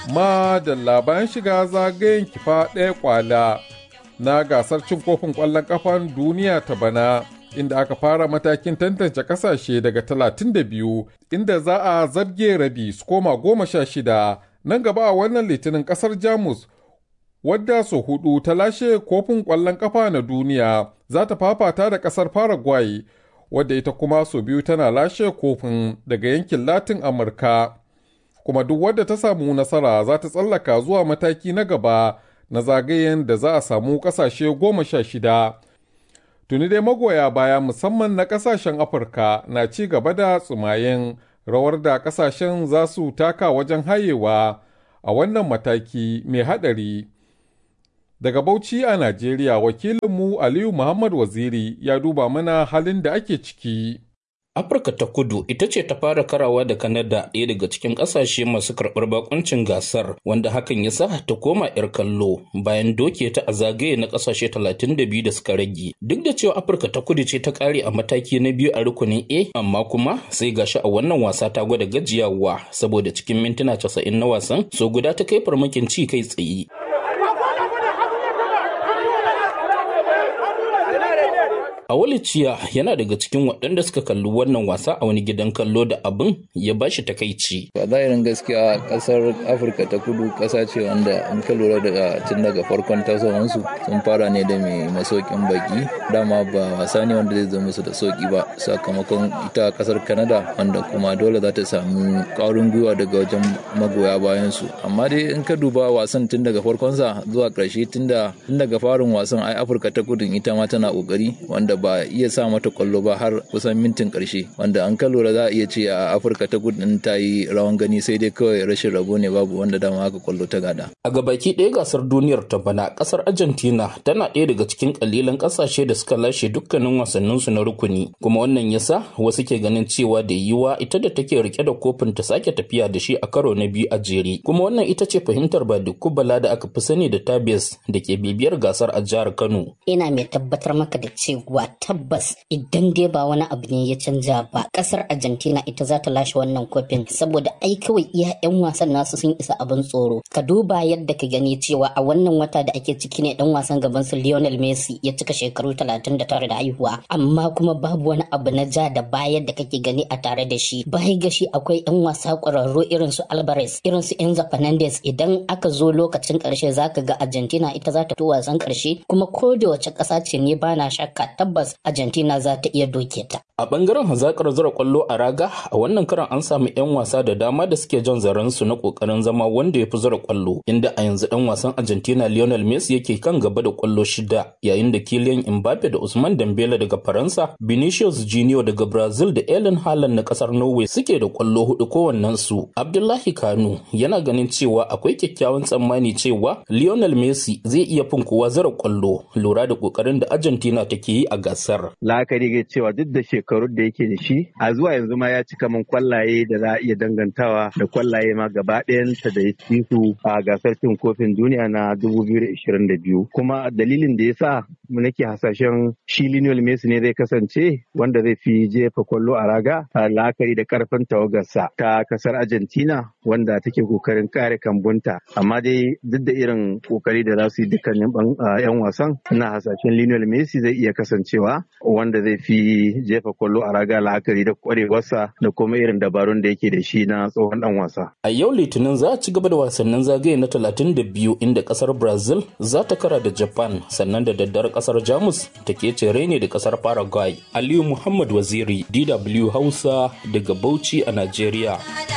ma da bayan shiga zagayen kifa ɗaya kwala na gasar cin kofin ƙwallon ƙafan duniya ta bana inda aka fara matakin tantance ƙasashe daga 32 inda za a zarge rabi su koma goma sha shida nan gaba a wannan litinin ƙasar jamus wadda so hudu ta lashe kofin ƙwallon ƙafa na duniya za ta fafata da ƙasar paraguay wadda ita kuma so biyu tana lashe kofin daga yankin latin amurka kuma duk wadda ta samu nasara za ta tsallaka zuwa mataki na gaba na zagayen da za a samu kasashe goma sha shida tuni dai magoya baya musamman na kasashen afirka na ci gaba da tsumayen rawar da kasashen za su taka wajen hayewa a wannan mataki mai haɗari daga bauchi a najeriya wakilinmu aliyu muhammad waziri ya duba mana halin da ake ciki Afirka ta kudu ita ce ta fara karawa da Kanada ɗaya daga cikin ƙasashe masu karɓar bakuncin gasar wanda hakan ya sa ta koma 'yar kallo bayan doke ta a zagaye na ƙasashe 32 da suka rage. Duk da cewa Afirka ta kudu ce ta ƙare a mataki na biyu a rukunin A amma kuma sai gashi a wannan wasa ta gwada gajiyawa saboda cikin mintuna 90 na wasan so guda ta kai farmakin ci kai tsaye. Awaliciya yana daga cikin waɗanda suka kalli wannan wasa a wani gidan kallo da abin ya ba shi takaici. A zahirin gaskiya ƙasar Afirka ta kudu ƙasa ce wanda in ka lura daga tun daga farkon tasowansu sun fara ne da mai masaukin baki dama ba wasa ne wanda zai zama musu da sauki ba sakamakon ita ƙasar Canada wanda kuma dole za ta samu ƙwarin gwiwa daga wajen magoya bayan su. Amma dai in ka duba wasan tun daga farkonsa zuwa ƙarshe tun daga farin wasan ai Afirka ta kudu ita ma tana ƙoƙari wanda ba iya sa mata kwallo ba har kusan mintin karshe wanda an ka lura za a iya ce a afirka ta kudu ta yi rawan gani sai dai kawai rashin rabo ne babu wanda dama aka kwallo ta gada a gabaki ɗaya gasar duniyar ta bana ƙasar argentina tana ɗaya daga cikin ƙalilan ƙasashe da suka lashe dukkanin wasannin su na rukuni kuma wannan yasa wasu ke ganin cewa da yiwa ita da take rike da kofin ta sake tafiya da shi a karo na biyu a jere kuma wannan ita ce fahimtar ba bala da aka fi sani da tabias da ke bibiyar gasar a jihar kano ina mai tabbatar maka da cewa tabbas idan dai ba wani abu ne ya canja ba kasar argentina ita za ta lashe wannan kofin saboda ai kawai iya yan wasan nasu sun isa abin tsoro ka duba yadda ka gani cewa a wannan wata da ake ciki ne dan wasan gaban su lionel messi ya cika shekaru 39 da haihuwa amma kuma babu wani abu na ja da baya da kake gani a tare da shi bai ga shi akwai yan wasa kwararru irin su alvarez irin su enzo fernandez idan aka zo lokacin karshe zaka ga argentina ita za ta to wasan karshe kuma ko da wace kasa ce ne bana shakka tabbas Argentina za ta iya doke ta. A bangaren hazakar zura kwallo a raga a wannan karan an samu 'yan wasa da dama da suke jan zaren su na kokarin zama wanda ya fi zura kwallo inda a yanzu dan wasan Argentina Lionel Messi yake kan gaba da kwallo shida yayin da Kylian Mbappe da Usman Dembele daga Faransa, Vinicius Junior daga Brazil da Erling Haaland na kasar Norway suke da kwallo hudu kowannen su. Abdullahi Kanu yana ganin cewa akwai kyakkyawan tsammani cewa Lionel Messi zai iya fin kowa zura kwallo lura da kokarin da Argentina take yi a gasar. La'akari ga cewa duk da shekarun da yake da shi a zuwa yanzu ma ya cika min kwallaye da za a iya dangantawa da kwallaye ma gaba ɗayanta da ya ci su a gasar cin kofin duniya na 2022 kuma dalilin da ya sa nake hasashen shi Lionel Messi ne zai kasance wanda zai fi jefa kwallo a raga a la'akari da karfin tawagarsa ta kasar Argentina wanda take kokarin kare kambunta amma dai duk da irin kokari da za su yi dukkanin yan wasan ina hasashen Lionel Messi zai iya kasancewa wanda zai fi jefa kwallo a raga la'akari da kwarewarsa da kuma irin dabarun da yake da shi na tsohon dan wasa. A yau Litinin za a ci gaba da wasannin zagaye na 32 inda kasar Brazil za ta kara da Japan sannan da daddare kasar Jamus ta ke cere ne da kasar Paraguay. Aliyu Muhammad Waziri DW Hausa daga Bauchi a Najeriya.